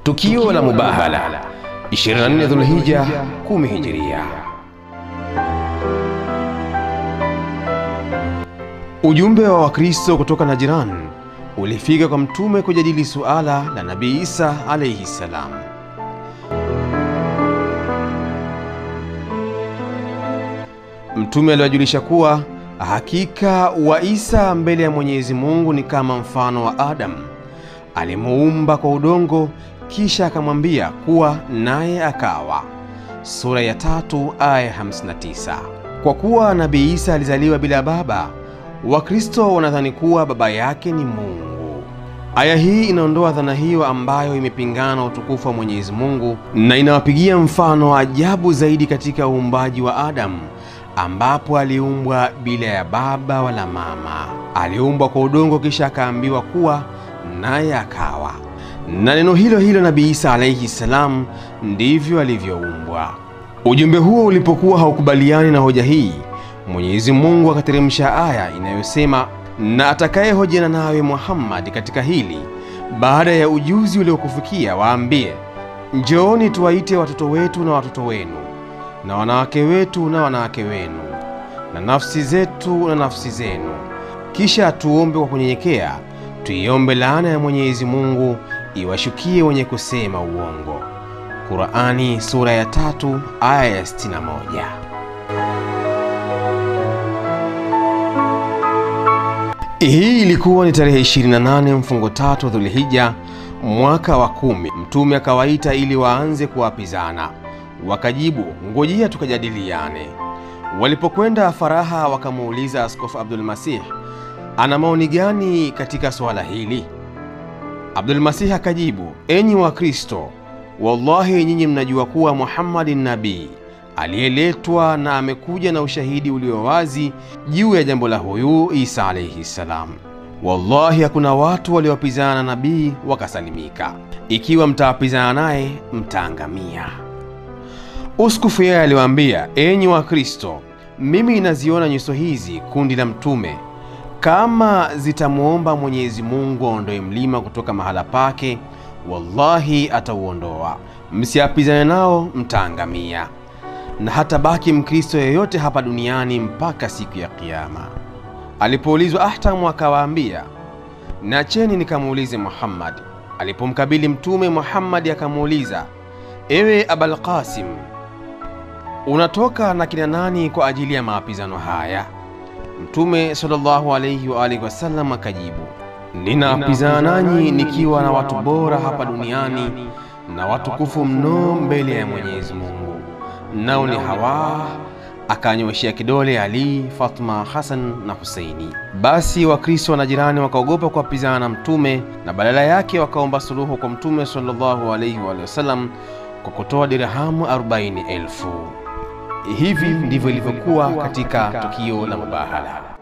Tukio la Mubahala 24 Dhulhija 10 Hijiria. Ujumbe wa Wakristo kutoka Najran ulifika kwa Mtume kujadili suala la Nabii Isa alayhi salam. Mtume aliwajulisha kuwa hakika wa Isa mbele ya Mwenyezi Mungu ni kama mfano wa Adamu alimuumba kwa udongo, kisha akamwambia kuwa naye akawa. Sura ya tatu aya 59. Kwa kuwa Nabii Isa alizaliwa bila baba, Wakristo wanadhani kuwa baba yake ni Mungu. Aya hii inaondoa dhana hiyo ambayo imepingana utukufu wa Mwenyezi Mungu na inawapigia mfano wa ajabu zaidi katika uumbaji wa Adamu ambapo aliumbwa bila ya baba wala mama. Aliumbwa kwa udongo kisha akaambiwa kuwa naye akawa. Na neno hilo hilo Nabii Isa alaihi salam ndivyo alivyoumbwa. Ujumbe huo ulipokuwa haukubaliani na hoja hii, Mwenyezi Mungu akateremsha aya inayosema, na atakayehojiana nawe Muhammad katika hili baada ya ujuzi uliokufikia, waambie njooni tuwaite watoto wetu na watoto wenu na wanawake wetu na wanawake wenu na nafsi zetu na nafsi zenu, kisha tuombe kwa kunyenyekea, tuiombe laana ya Mwenyezi Mungu iwashukie wenye kusema uongo. Qurani sura ya tatu aya ya 61. Hii ilikuwa ni tarehe 28 mfungo tatu Dhulhija mwaka wa kumi. Mtume akawaita ili waanze kuapizana Wakajibu, ngojea tukajadiliane. Walipokwenda Faraha, wakamuuliza Askofu Abdul Masih ana maoni gani katika suala hili. Abdul Masih akajibu, enyi Wakristo, wallahi nyinyi mnajua kuwa Muhammad ni nabii aliyeletwa na amekuja na ushahidi ulio wazi juu ya jambo la huyu Isa alaihi salam. Wallahi hakuna watu waliowapizana na nabii wakasalimika. Ikiwa mtawapizana naye mtaangamia. Uskufu yeye aliwaambia, enyi Wakristo, mimi naziona nyuso hizi kundi la Mtume, kama zitamwomba Mwenyezi Mungu aondoe mlima kutoka mahala pake, wallahi atauondoa. Msiapizane nao, mtaangamia, na hata baki Mkristo yeyote hapa duniani mpaka siku ya Kiyama. Alipoulizwa Ahtamu akawaambia, nacheni nikamuulize Muhammad. Alipomkabili Mtume, Muhammad akamuuliza, ewe Abul Qasim unatoka na kina nani kwa ajili ya maapizano haya? Mtume sallallahu alayhi wa alihi wasallam akajibu, ninaapizana nanyi nikiwa na watu bora hapa duniani na watukufu mno mbele ya Mwenyezi Mungu, nao ni hawa. Akanyoshea kidole Ali, Fatma, Hasan na Huseini. Basi Wakristo na jirani wakaogopa kuapizana na Mtume na badala yake wakaomba suluhu kwa Mtume sallallahu alayhi wa alihi wasallam kwa kutoa dirhamu arobaini elfu. Hivi ndivyo ilivyokuwa katika tukio la Mubahala.